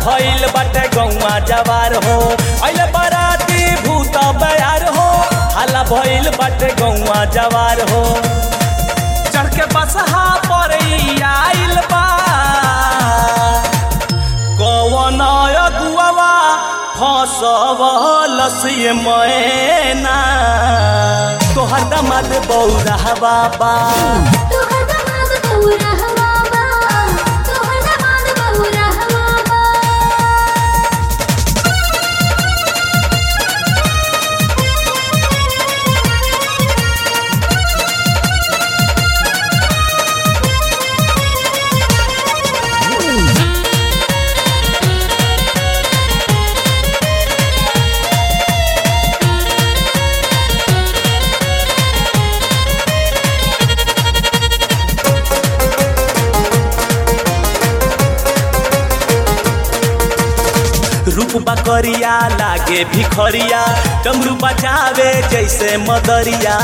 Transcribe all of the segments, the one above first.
भइल बाटे गौवा जवार हो अइले बराती भूत बयार हो हाला भइल बाटे गौवा जवार हो चढ़ के बसहा पर ई आइल बा कवन अगुआवा फसवल से मैना तोहर दमाद बौरा बाबा तोहर दमाद बौरा हवा बा तोहर दमाद बौरा हवा बा रूप बकरिया लागे भिखरिया डमरू बजावे जैसे मदरिया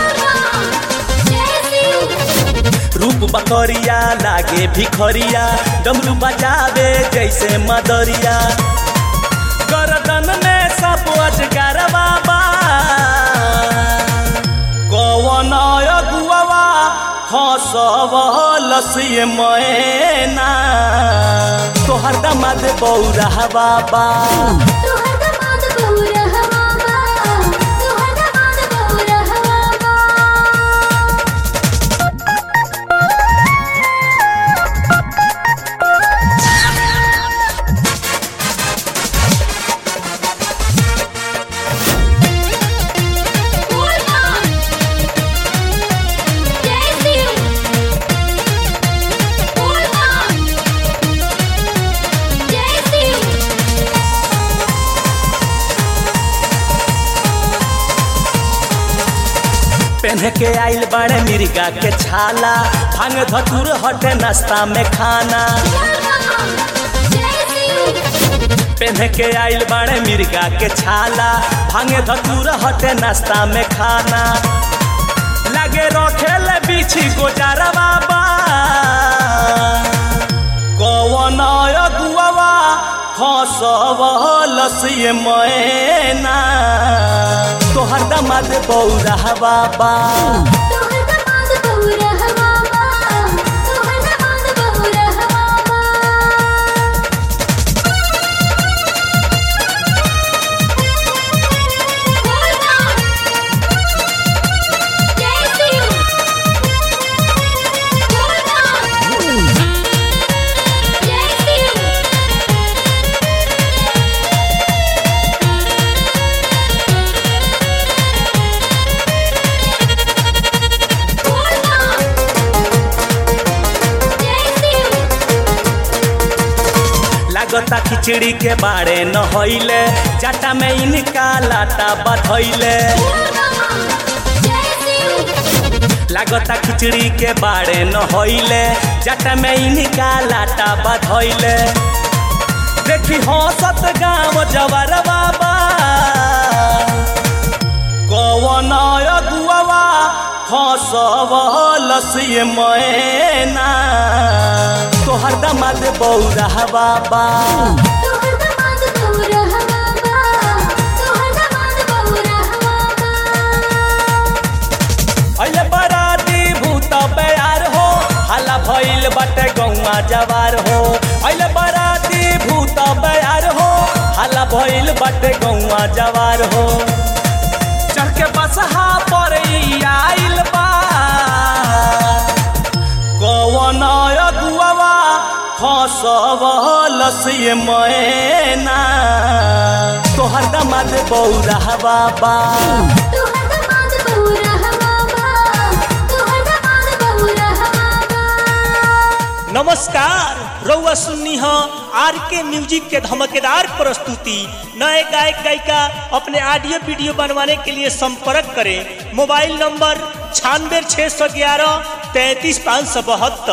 रूप बकरिया लागे भिखरिया डमरू बजावे जैसे मदरिया गर्दन में सब अजगर बाबा कवन अगुआवा फसवल से मैना तोहर दमाद बौरा बाबा तोहर दमाद बौरा हवा बा तोहर दमाद बौरा हवा बा पहन के आइल बड़े मिर्गा के छाला भांग धतुर हटे नाश्ता में खाना पहन के आइल बड़े मिर्गा के छाला भांग धतुर हटे नाश्ता में खाना लगे रखेल बिछी गोजारा बाबा कवन अगुआवा फसवल से मैना तोहर दमाद बौरा बाबा तोहर दमाद बौरा हवा बा तोहर दमाद बौरा हवा बा लागता खिचड़ी के बारे न होइले जाटा में इनका लाटा बधैले लागता खिचड़ी के बारे न होइले जाटा में इनका लाटा बधैले देखी हंसत गाँव जवर बाबा कवन अगुआवा फसवल से मैना तोहर दमाद बौरा बाबा तोहर दमाद बौरा हवा बा तोहर दमाद बौरा हवा बा अइले बराती भूत बयार हो हल्ला भइल बाटे गौवा जवार हो अइले बराती भूत बयार हो हल्ला भइल बाटे गौवा जवार हो चढ़ के बसहा पर ई आइल बा कवन अगुआवा फसवल से मैना तोहर दमाद बौरा बाबा तोहर दमाद बौरा हवा बा तोहर दमाद बौरा हवा बा नमस्कार रउआ सुन्नी ह आर के म्यूजिक के धमकेदार प्रस्तुति नए गायक गायिका अपने ऑडियो वीडियो बनवाने के लिए संपर्क करें मोबाइल नंबर छियानवे छः सौ ग्यारह तैंतीस पाँच सौ बहत्तर